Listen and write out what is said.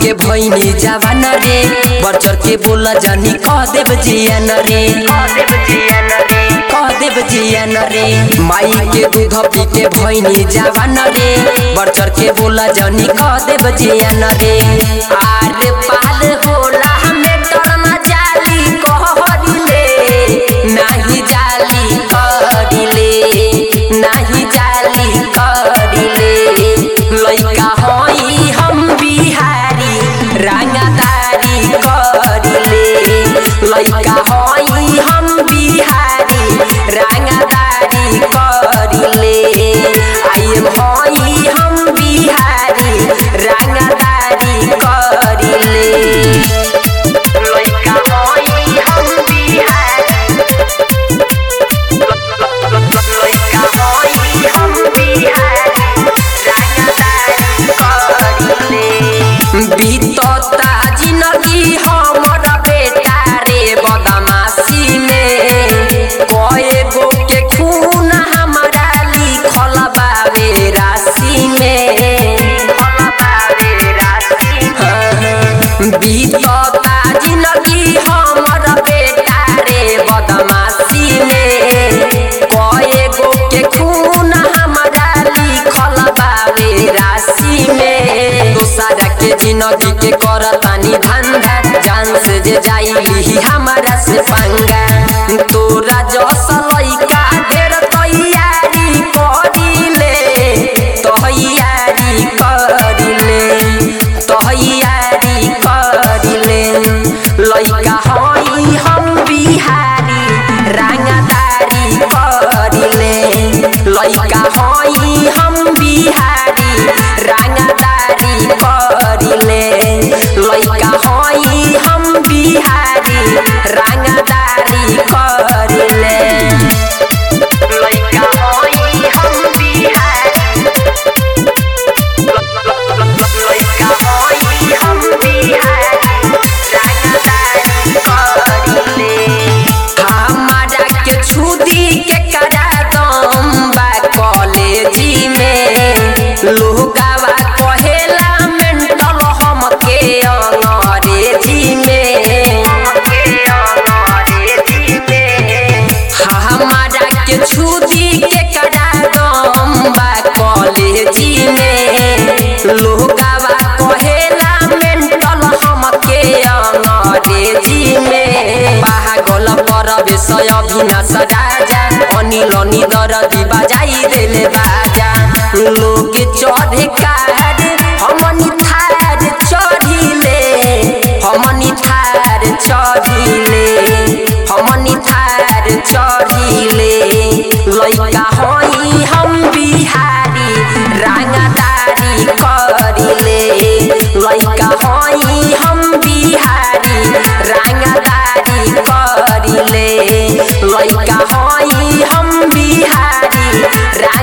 के भैनी जवान रे बरचर के बोला जानी कह देव जियन रे कह देव जियन रे माई के दूध पी के भैनी जवान रे बरचर के बोला जानी कह देव जियन रे आर पार होला हमें डरना जाली कहरिले नाही जाली करिले नाही जाली करिले लइका हई हम बिहारी रंगदारी करिले लइका हई हम बिहारी रंगदारी करिले आई एम हई हम बिहारी रंगदारी करिले लइका हई हम बिहारी लइका हई हम बिहारी रंगदारी करिले बीतता जिंदगी हमर बेटा रे बदमाशी में कए गो के खून हमारा लिखल बावे राशि में बीतता जिंदगी हमर बेटा रे बदमाशी में कए गो के खून हमारा लिखल बावे राशि में दोसरा के जिंदगी के करतानी धंधा जान से जे जाइली हमारा से पंगा तोरा जस लइका ढेर तैयारी करिले तैयारी करिले तैयारी करिले लइका हई हम बिहारी रंगदारी करिले लइका हई हम बिहारी रंगदारी करिले लइका हई हम बिहारी रंगदारी करिले लइका हई हम बिहारी लइका हई हम बिहारी रंगदारी करिले हमारा के छुदी के करा दम बा कॉलेजी में लोगावा कहेला मेंटल हम के अंग्रेजी में हमारा के छुदी के करा दम बा कॉलेजी में लोगावा कहेला मेंटल हम के अंग्रेजी में पागल पर विषय अविनाश राजा अनिल निदर दिबा जाई देले बाजा लोग चढ़े कार हमनी थार चढ़िले हमनी थार चढ़िले हमनी थार चढ़िले लइका हई हम बिहारी रंगदारी करिले लइका हई हम बिहारी रंगदारी करिले लइका हई हम बिहारी